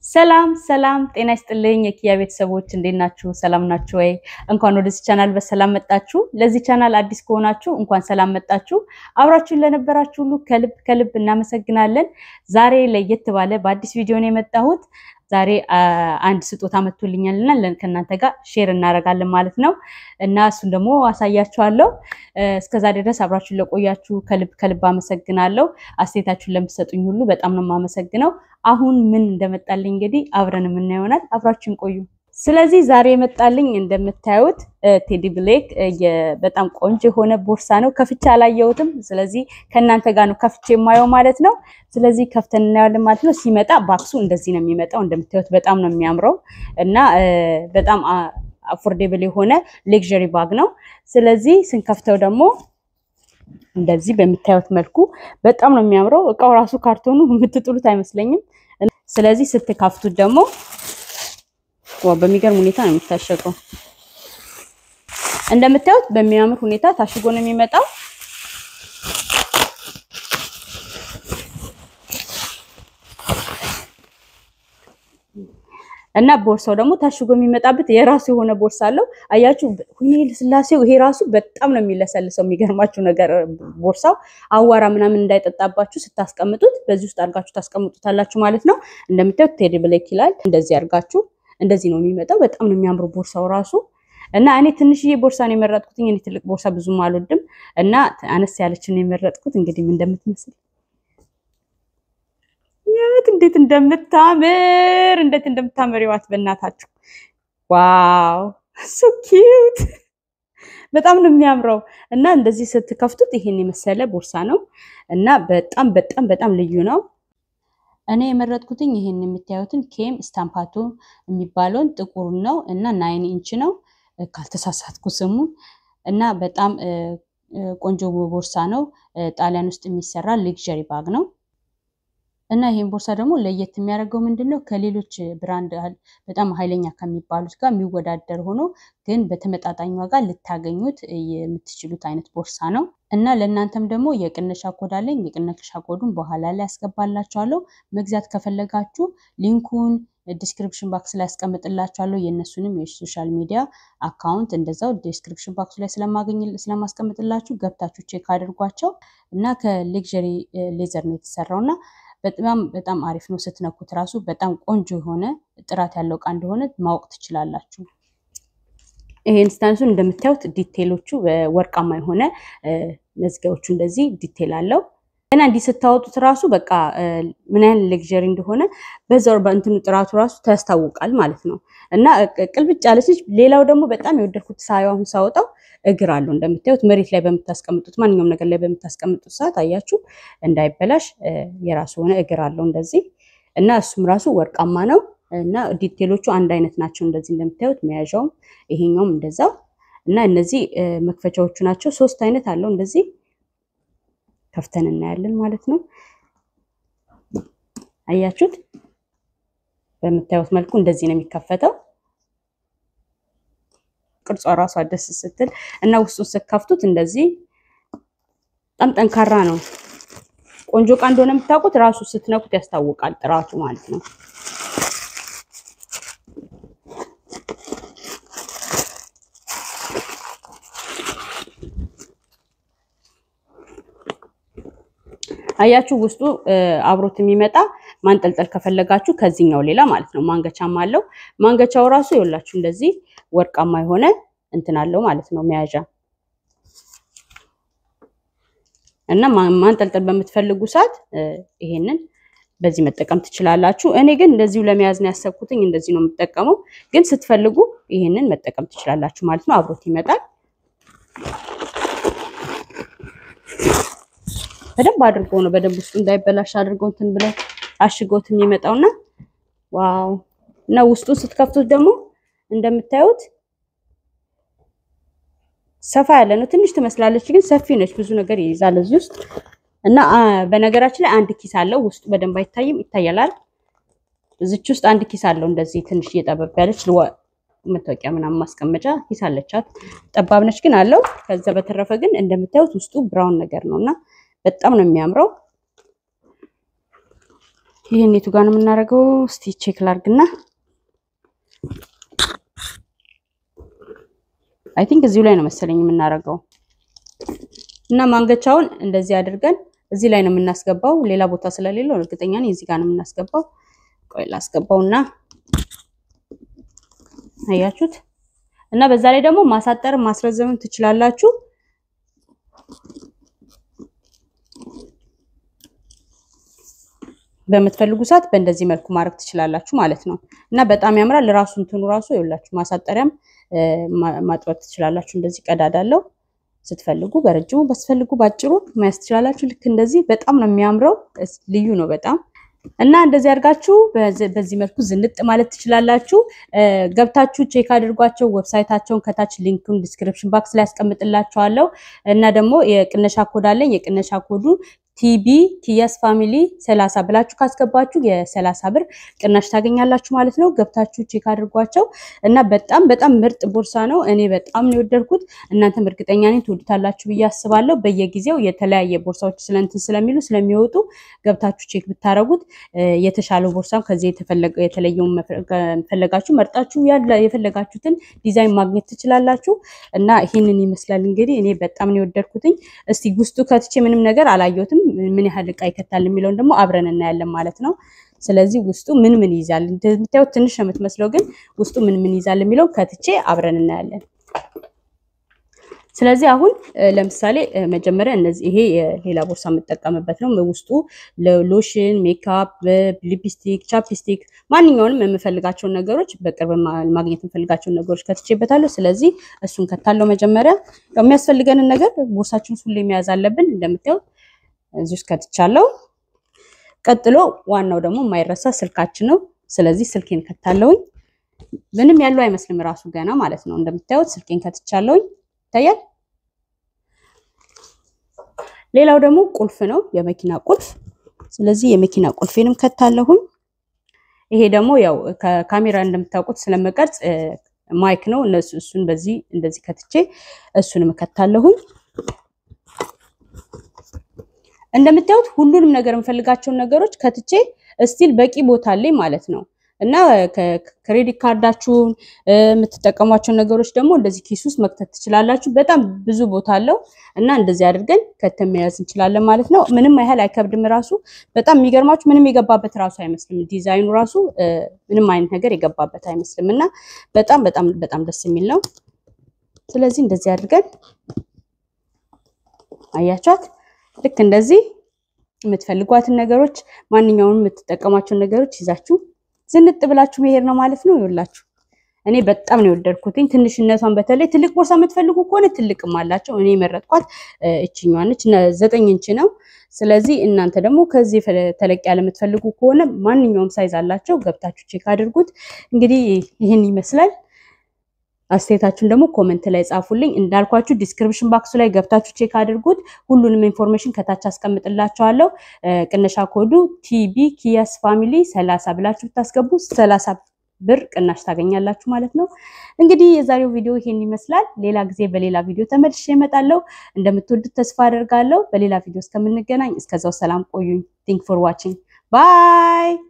ሰላም ሰላም፣ ጤና ይስጥልኝ የኪያ ቤተሰቦች እንዴት ናችሁ? ሰላም ናችሁ ወይ? እንኳን ወደዚህ ቻናል በሰላም መጣችሁ። ለዚህ ቻናል አዲስ ከሆናችሁ እንኳን ሰላም መጣችሁ። አብራችሁን ለነበራችሁ ሁሉ ከልብ ከልብ እናመሰግናለን። ዛሬ ለየት ባለ በአዲስ ቪዲዮ ነው የመጣሁት። ዛሬ አንድ ስጦታ መጥቶልኛልና ከእናንተ ጋር ሼር እናደርጋለን ማለት ነው እና እሱን ደግሞ አሳያችኋለሁ። እስከዛ ድረስ አብራችሁን ለቆያችሁ ከልብ ከልብ አመሰግናለሁ። አስተያየታችሁን ለምትሰጡኝ ሁሉ በጣም ነው የማመሰግነው። አሁን ምን እንደመጣልኝ እንግዲህ አብረን የምናየው ይሆናል። አብራችሁን ቆዩ። ስለዚህ ዛሬ የመጣልኝ እንደምታዩት ቴዲ ብሌክ በጣም ቆንጆ የሆነ ቦርሳ ነው። ከፍቼ አላየሁትም። ስለዚህ ከእናንተ ጋር ነው ከፍቼ የማየው ማለት ነው። ስለዚህ ከፍተን እናየዋለን ማለት ነው። ሲመጣ ባክሱ እንደዚህ ነው የሚመጣው። እንደምታዩት በጣም ነው የሚያምረው እና በጣም አፎርዴብል የሆነ ሌክዠሪ ባግ ነው። ስለዚህ ስንከፍተው ደግሞ እንደዚህ በምታዩት መልኩ በጣም ነው የሚያምረው። እቃው ራሱ ካርቶኑ የምትጥሉት አይመስለኝም። ስለዚህ ስትከፍቱት ደግሞ በሚገርም ሁኔታ ነው የሚታሸገው። እንደምታዩት በሚያምር ሁኔታ ታሽጎ ነው የሚመጣው። እና ቦርሳው ደግሞ ታሽጎ የሚመጣበት የራሱ የሆነ ቦርሳ አለው። አያችሁ ሁኔ ልስላሴው ይሄ ራሱ በጣም ነው የሚለሰልሰው። የሚገርማችሁ ነገር ቦርሳው አዋራ ምናምን እንዳይጠጣባችሁ ስታስቀምጡት በዚህ ውስጥ አድርጋችሁ ታስቀምጡታላችሁ ማለት ነው። እንደምታዩት ቴዲ ብሌክ ይላል። እንደዚህ አድርጋችሁ እንደዚህ ነው የሚመጣው። በጣም ነው የሚያምሩ ቦርሳው ራሱ እና እኔ ትንሽዬ ቦርሳ ነው የመረጥኩት። እኔ ትልቅ ቦርሳ ብዙም አልወድም እና አነስ ያለችን ነው የመረጥኩት። እንግዲህ ምን እንደምትመስል ያት እንዴት እንደምታምር እንዴት እንደምታምር ይዋት በእናታችሁ ዋው ሶ ኪዩት በጣም ነው የሚያምረው እና እንደዚህ ስትከፍቱት ይሄን የመሰለ ቦርሳ ነው እና በጣም በጣም በጣም ልዩ ነው። እኔ የመረጥኩትኝ ይሄን የምታዩትን ኬም ስታምፓቶ የሚባለውን ጥቁር ነው እና ናይን ኢንች ነው ካልተሳሳትኩ ስሙን እና በጣም ቆንጆ ቦርሳ ነው። ጣሊያን ውስጥ የሚሰራ ሌክዠሪ ባግ ነው እና ይሄን ቦርሳ ደግሞ ለየት የሚያደርገው ምንድን ነው? ከሌሎች ብራንድ በጣም ኃይለኛ ከሚባሉት ጋር የሚወዳደር ሆኖ ግን በተመጣጣኝ ዋጋ ልታገኙት የምትችሉት አይነት ቦርሳ ነው እና ለእናንተም ደግሞ የቅነሻ ኮድ አለኝ። የቅነሻ ኮዱን በኋላ ላይ ያስገባላችኋለሁ። መግዛት ከፈለጋችሁ ሊንኩን ዲስክሪፕሽን ባክስ ላይ ያስቀምጥላችኋለሁ። የእነሱንም የሶሻል ሚዲያ አካውንት እንደዛው ዲስክሪፕሽን ባክስ ላይ ስለማስቀምጥላችሁ ገብታችሁ ቼክ አድርጓቸው እና ከሌክዠሪ ሌዘር ነው የተሰራው እና በጣም በጣም አሪፍ ነው። ስትነኩት ራሱ በጣም ቆንጆ የሆነ ጥራት ያለው እቃ እንደሆነ ማወቅ ትችላላችሁ። ይሄን ስታንሱን እንደምታዩት ዲቴሎቹ ወርቃማ የሆነ መዝጊያዎቹ እንደዚህ ዲቴል አለው እና እንዲህ ስታወጡት ራሱ በቃ ምን ያህል ሌክዠሪ እንደሆነ በዛው በእንትኑ ጥራቱ ራሱ ታስታውቃል ማለት ነው። እና ቅልብጭ ያለች ልጅ። ሌላው ደግሞ በጣም የወደድኩት ሳየው አሁን ሳወጣው እግር አለው እንደምታዩት መሬት ላይ በምታስቀምጡት ማንኛውም ነገር ላይ በምታስቀምጡት ሰዓት አያችሁ እንዳይበላሽ የራሱ የሆነ እግር አለው እንደዚህ እና እሱም ራሱ ወርቃማ ነው እና ዲቴሎቹ አንድ አይነት ናቸው። እንደዚህ እንደምታዩት መያዣውም ይሄኛውም እንደዛው እና እነዚህ መክፈቻዎቹ ናቸው። ሶስት አይነት አለው እንደዚህ ከፍተን እናያለን ማለት ነው። አያችሁት? በምታዩት መልኩ እንደዚህ ነው የሚከፈተው። ቅርጿ ራሷ ደስ ስትል እና ውስጡን ስትከፍቱት እንደዚህ በጣም ጠንካራ ነው። ቆንጆ እቃ እንደሆነ የምታውቁት ራሱ ስትነኩት ያስታውቃል፣ ጥራቱ ማለት ነው። አያችሁ ውስጡ አብሮት የሚመጣ ማንጠልጠል ከፈለጋችሁ ከዚህኛው ሌላ ማለት ነው። ማንገቻም አለው። ማንገቻው ራሱ ይኸውላችሁ እንደዚህ ወርቃማ የሆነ እንትን አለው ማለት ነው መያዣ እና ማንጠልጠል በምትፈልጉ ሰዓት ይሄንን በዚህ መጠቀም ትችላላችሁ። እኔ ግን እንደዚሁ ለመያዝ ነው ያሰብኩትኝ። እንደዚህ ነው የምጠቀመው። ግን ስትፈልጉ ይሄንን መጠቀም ትችላላችሁ ማለት ነው። አብሮት ይመጣል። በደንብ አድርጎ ነው በደንብ ውስጡ እንዳይበላሽ አድርገው እንትን ብለው አሽጎት የሚመጣውና ዋው እና ውስጡ ስትከፍቱት ደግሞ እንደምታዩት ሰፋ ያለ ነው። ትንሽ ትመስላለች፣ ግን ሰፊ ነች። ብዙ ነገር ይይዛል እዚህ ውስጥ እና በነገራችን ላይ አንድ ኪስ አለው። ውስጡ በደንብ አይታይም፣ ይታያላል። እዚች ውስጥ አንድ ኪስ አለው። እንደዚህ ትንሽ እየጠበብ ያለች መታወቂያ ምናምን ማስቀመጫ ኪስ አለቻት። ጠባብ ነች ግን አለው። ከዛ በተረፈ ግን እንደምታዩት ውስጡ ብራውን ነገር ነው እና በጣም ነው የሚያምረው። ይህን የቱ ጋር ነው የምናደርገው? እስቲ ቼክ ላርግና አይ ቲንክ እዚሁ ላይ ነው መሰለኝ የምናደርገው እና ማንገቻውን እንደዚህ አድርገን እዚህ ላይ ነው የምናስገባው። ሌላ ቦታ ስለሌለው እርግጠኛ ነኝ እዚህ ጋር ነው የምናስገባው። ቆይ ላስገባውና አያችሁት። እና በዛ ላይ ደግሞ ማሳጠር ማስረዘምን ትችላላችሁ። በምትፈልጉ ሰዓት በእንደዚህ መልኩ ማድረግ ትችላላችሁ ማለት ነው። እና በጣም ያምራል። ራሱ እንትኑ ራሱ ይኸውላችሁ ማሳጠሪያም ማጥበት ትችላላችሁ። እንደዚህ ቀዳዳ አለው። ስትፈልጉ በረጅሙ በስፈልጉ ባጭሩ መያዝ ትችላላችሁ። ልክ እንደዚህ በጣም ነው የሚያምረው። ልዩ ነው በጣም እና እንደዚህ አድርጋችሁ በዚህ መልኩ ዝንጥ ማለት ትችላላችሁ። ገብታችሁ ቼክ አድርጓቸው። ዌብሳይታቸውን ከታች ሊንኩን ዲስክሪፕሽን ባክስ ላይ ያስቀምጥላችኋለሁ። እና ደግሞ የቅነሻ ኮድ አለኝ። የቅነሻ ኮዱ ቲቢ ኪያስ ፋሚሊ ሰላሳ ብላችሁ ካስገባችሁ የሰላሳ ብር ቅናሽ ታገኛላችሁ ማለት ነው። ገብታችሁ ቼክ አድርጓቸው እና በጣም በጣም ምርጥ ቦርሳ ነው። እኔ በጣም ነው የወደድኩት። እናንተም እርግጠኛ ነኝ ትወዱታላችሁ ብዬ አስባለሁ። በየጊዜው የተለያየ ቦርሳዎች ስለንትን ስለሚሉ ስለሚወጡ ገብታችሁ ቼክ ብታደረጉት የተሻለው ቦርሳም ከዚህ የተለየውን ፈለጋችሁ መርጣችሁ የፈለጋችሁትን ዲዛይን ማግኘት ትችላላችሁ። እና ይህንን ይመስላል እንግዲህ እኔ በጣም ነው የወደድኩትኝ። እስቲ ውስጡ ከትቼ ምንም ነገር አላየሁትም ምን ያህል እቃ ይከታል የሚለውን ደግሞ አብረን እናያለን ማለት ነው። ስለዚህ ውስጡ ምን ምን ይይዛል እንደምታዩት ትንሽ ነው የምትመስለው፣ ግን ውስጡ ምን ምን ይይዛል የሚለውን ከትቼ አብረን እናያለን። ስለዚህ አሁን ለምሳሌ መጀመሪያ እነዚህ ይሄ የሌላ ቦርሳ የምጠቀምበት ነው። ውስጡ ሎሽን፣ ሜካፕ፣ ሊፕስቲክ፣ ቻፕስቲክ ማንኛውንም የምፈልጋቸውን ነገሮች በቅርብ ማግኘት የምፈልጋቸውን ነገሮች ከትቼበታለሁ። ስለዚህ እሱን ከታለው መጀመሪያ የሚያስፈልገንን ነገር ቦርሳችን ሁሌ መያዝ አለብን። እንደምታዩት እዚህ ውስጥ ከትቻለሁ። ቀጥሎ ዋናው ደግሞ የማይረሳ ስልካችን ነው። ስለዚህ ስልኬን ከታለውኝ። ምንም ያለው አይመስልም ራሱ ገና ማለት ነው። እንደምታዩት ስልኬን ከትቻለውኝ ይታያል። ሌላው ደግሞ ቁልፍ ነው፣ የመኪና ቁልፍ። ስለዚህ የመኪና ቁልፌንም ከታለሁኝ። ይሄ ደግሞ ያው ከካሜራ እንደምታውቁት ስለመቀርጽ ማይክ ነው። እነሱ እሱን በዚህ እንደዚህ ከትቼ እሱንም ከታለሁኝ። እንደምታዩት ሁሉንም ነገር የምፈልጋቸውን ነገሮች ከትቼ እስቲል በቂ ቦታ አለኝ ማለት ነው። እና ክሬዲት ካርዳችሁን የምትጠቀሟቸውን ነገሮች ደግሞ እንደዚህ ኪስ ውስጥ መክተት ትችላላችሁ። በጣም ብዙ ቦታ አለው እና እንደዚህ አድርገን ከተን መያዝ እንችላለን ማለት ነው። ምንም ያህል አይከብድም። ራሱ በጣም የሚገርማችሁ ምንም የገባበት ራሱ አይመስልም። ዲዛይኑ ራሱ ምንም አይነት ነገር የገባበት አይመስልም እና በጣም በጣም በጣም ደስ የሚል ነው። ስለዚህ እንደዚህ አድርገን አያችኋት ልክ እንደዚህ የምትፈልጓትን ነገሮች ማንኛውንም የምትጠቀሟቸውን ነገሮች ይዛችሁ ዝንጥ ብላችሁ መሄድ ነው ማለት ነው። ይኸውላችሁ እኔ በጣም ነው የወደድኩትኝ። ትንሽነቷን በተለይ ትልቅ ቦርሳ የምትፈልጉ ከሆነ ትልቅም አላቸው። እኔ የመረጥኳት እችኛዋ ነች፣ ዘጠኝ ኢንች ነው። ስለዚህ እናንተ ደግሞ ከዚህ ተለቅ ያለ የምትፈልጉ ከሆነ ማንኛውም ሳይዝ አላቸው። ገብታችሁ ቼክ አድርጉት። እንግዲህ ይህን ይመስላል። አስተያየታችሁን ደግሞ ኮመንት ላይ ጻፉልኝ። እንዳልኳችሁ ዲስክሪፕሽን ባክሱ ላይ ገብታችሁ ቼክ አድርጉት። ሁሉንም ኢንፎርሜሽን ከታች አስቀምጥላችኋለሁ። ቅነሻ ኮዱ ቲቢ ኪያስ ፋሚሊ ሰላሳ ብላችሁ ብታስገቡ ሰላሳ ብር ቅናሽ ታገኛላችሁ ማለት ነው። እንግዲህ የዛሬው ቪዲዮ ይሄን ይመስላል። ሌላ ጊዜ በሌላ ቪዲዮ ተመልሼ እመጣለሁ። እንደምትወዱት ተስፋ አደርጋለሁ። በሌላ ቪዲዮ እስከምንገናኝ እስከዛው ሰላም ቆዩኝ። ቲንክ ፎር ዋቺንግ ባይ